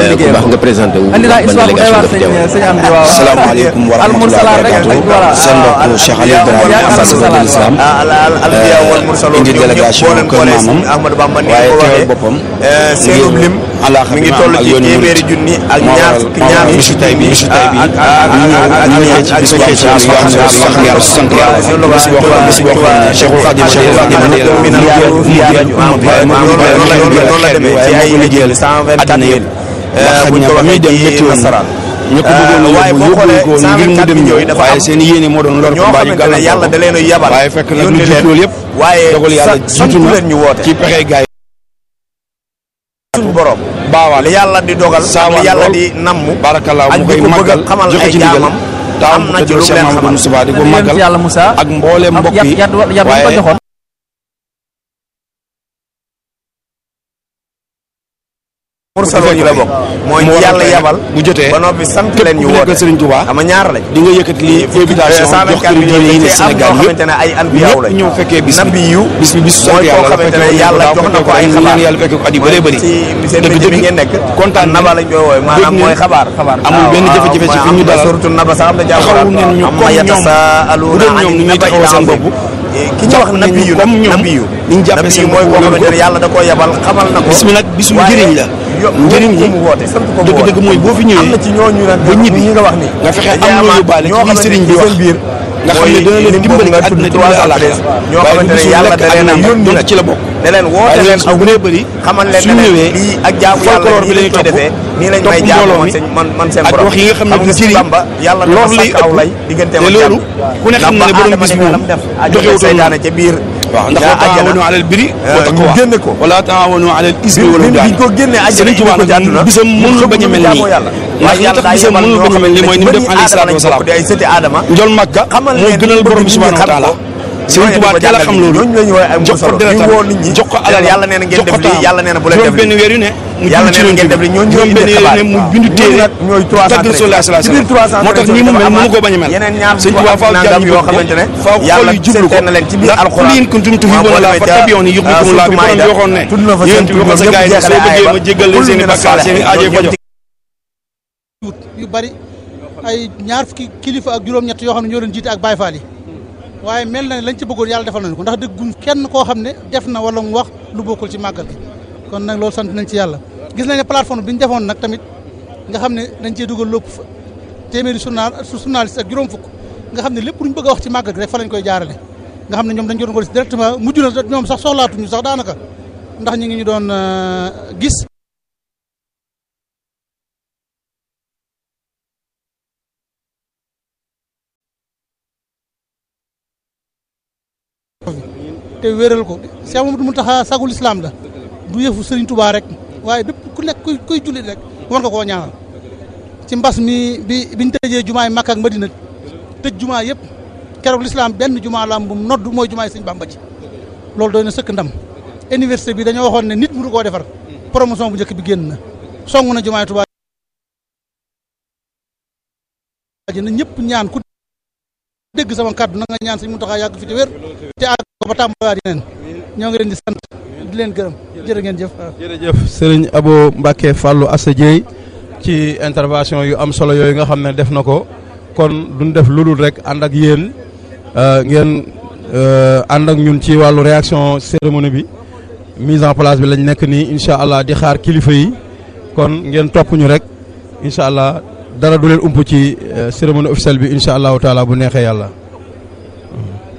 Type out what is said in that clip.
liggéey baax nga présenté wu andi naa ban histoire bu doy délégation waar nga fi sëñ teew sëñ Amdi waaw salaamaaleykum wa rahmatulah almursalaat rek barakatuh voilà seen mbokk Cheikh Aliou Ibrahima ambassadeur de l'islam indi délégation kër maamam waaye teewal boppam seenu lim alaaxa mi bi ngi ma toll am ak ci yoonu téeméeri murid junni ak moo ñaar waral fukki moo ñaar waral bisu tey bi bisu tey bi ñu ñëw ñu ñëw ci bis boo xam ne bis boo xam ne sant yàlla sant yàlla bis boo xam ne bis boo xam ne Cheikhul Khadim Cheikhul Khadim àddina yëpp ndax xëy na ba muy dem métti woon na ñu ko bëggoon a waaye yóbbu boo yóbbuñ ko xoolee ngir mu 124 dem millions yi ñëw dafa waaye am seen yéene moo doon lor ko ñoo mbaa ñu xamante ne yàlla da leen a yabal waaye fekk nag lu yónni jiitu leen loolu yëpp waaye dogal yàlla sa- jiitu santu na leen ñu woote ci pexe gaay suñu borom baawaan li yàlla di dogal ak saawaan li yàlla lool. di namm barakallah ak mu di koy ko bëgg a màggal xamal joxe ay ci ndigal jaamam taawam am bu na ci tëddoo lu Cheikh leen Mamadou xamal Moustapha di ko yonent màggal yàlla Moussa ak mbooleem am mbokk yat yi yat yat bu ko waaye joxoon mursaloon yi la bokk mooy ñi yàlla yabal bu jotee ba noppi sant képp leen ñu ku woote nekkal Serigne Touba xam nga ñaar lañ di nga yëkkati lii invitation jox kër diine yi ne Sénégal am ñoo xamante ne ay anbiyaaw ñëpp lañ ñëw fekkee bis bi nabi yu bis bi bisu sant mooy koo yàlla la xamante ne fekkee yàlla daaw jox na ko fekkee ay ko xabaar ñaan yàlla fekkee ko at yu bëree bëri ci seen dëgg métier bi dëgg ngeen nekk kontaan naba lañ koy woowe maanaam dégg mooy ngeen xabaar xabaar amul benn waaw, jafe-jafe ci mooy fi ñu am na dalal surtout naba sax am na taxawu ngeen ñu am comme ma ñoom yatasaaluuna bu doon ñoom ani ni ñuy nabai taxawoo seen al-azim. bopp ki ñu wax nabi yu comme ñoom nabi yu ni ñu jàppee nabi seen yu mooy bopp koo loolu xamante ne ko. yàlla da koo yabal xamal na ko bis mi nag bisu waaye njëriñ la yo- njëriñ ko li mu woote sant ko mu dëgg woote. dëgg mooy boo fi am ñëwee na ci ñooñu nag ba ñibbi ñi nga wax ni nga fexe dañuy am loo amaat yóbbaale ci ñoo li xamante sëriñ ne bi ci wax seen biir nga xam ne dana leen dimbali ci àdduna dimbali àllaaxira ñoo waaye xamante ne bisu yàlla lekk da leen a àdduna yónni donc nag ci la bokk ne leen woote waaye leen su aw bëree bëri xamal leen su ne leen ñëwee lii ak jaamu yàlla folklore bi nii lañ lañuy koy topp defee nii lañ topp may jaamu mbooloo man mi seen man man seen ak borom wax yi nga xam ne xam du nga jëriñ Bamba yàlla lor dafa lay sàkk aw ëpp lay digganteem te ak loolu jàmm ku ne xam na ne borom bis bi moom joxewutoon seytaane ca biir waaw ndax wa taawanu alal birri wa ñu taqwa génne ko wala taawanu alal ismi bi wal bi udwan biñ ko génnee àjjana Sëriñ Tuubaa indi ko ci nag àdduna bisam mënul bañ a mel nii jaamoo yàlla ndax li tax bisam mënul bañ a mel nii mooy ni mu def alayhi salaatu wasalaam di ay sëti aadama njol Makka xamal moo leen gënal bëgg borom bi nit ñi subhanahu wa xam taala ko. Sëriñ Tuubaa teel a xam loolu ñooñu la ñu woowee ay jox ko mursalo deretam ñu woo nit ñi jox ko alalam yàlla nee na ngeen jox ko def lii temps yàlla nee na bu leen def juróom benn lii weer yu ne mu yàlla julli nee na ngeen ci def lii ñooñu juróom benn ñooy weer yu ne mu bindu téere nag ñooy 313 tagg Rasulullah sallallahu ci biir alayhi wasallam moo tax nii mu mel mënu ko bañ a mel yeneen ñaar Sëriñ Tuubaa faaw nangam jàmm yoo ko xamante ne faaw xol yàlla yi jublu ko seeteen na leen ci biir ndax alxuraan qul in kuntum tuhibbuuna Llaaha fattabi'uunii yuhbibkumu Llaah bi borom bi waxoon ne tudd na fa seen yonent bi waxoon sa gaay yi soo bëggee ma jéggal leen seen i bakkaar seen i aajo fajo yu bari ay ñaar fukki kilifa ak juróom-ñett yoo xam ne ñoo leen jiite ak Baye Fall yi waaye mel na ne lañ ci bëggoon yàlla defal nañu ko ndax dëggum kenn koo xam ne def na wala mu wax lu bokkul ci màggal gi kon nag loolu sant nañ ci yàlla gis nañ ne plateforme bi ñu defoon nag tamit nga xam ne dañ cee dugal lépp fa téeméeri journal journaliste ak juróom fukk nga xam ne lépp lu ñu bëgg a wax ci màggal gi rek fa lañ koy jaarale nga xam ne ñoom dañ ko doon ko directement mujj na ñoom sax soxlaatuñu sax daanaka ndax ñu ngi ñu doon euh, gis te wéral ko Cheikh Mamadou Mountakha sagul islam la du yëfu Serigne Touba rek waaye bépp ku nekk kuy kuy jullit rek war nga koo ñaanal ci mbas mi bi biñ tëjee jumaay Makka ak Madina tëj jumaa yëpp keroog l'islam benn jumaa la am bu mu nodd mooy jumaay Sëñ Bamba ji loolu doy na sëkk ndam université bi dañoo waxoon ne nit mënu koo defar promotion bu njëkk bi génn na song na jumaay Touba ji na ñëpp ñaan ku dégg sama kàddu na nga ñaan Sëñ Mountakha yàgg fi te wér te àgg ko ba tàmbaliwaat yeneen ñoo ngi leen di sant di leen gërëm jërë ngeen jëf waaw. jërëjëf Serigne Abo Mbacke Fallou Assa Dieye ci intervention yu am solo yooyu nga xam ne def na ko kon duñ def lu dul rek ànd ak yéen euh, ngeen euh, ànd ak ñun ci wàllu réaction cérémonie bi mise en place bi lañ nekk nii incha allah di xaar kilifa yi kon ngeen topp ñu rek incha allah dara du leen ump ci euh, cérémonie officielle bi incha allahu taala bu neexee yàlla.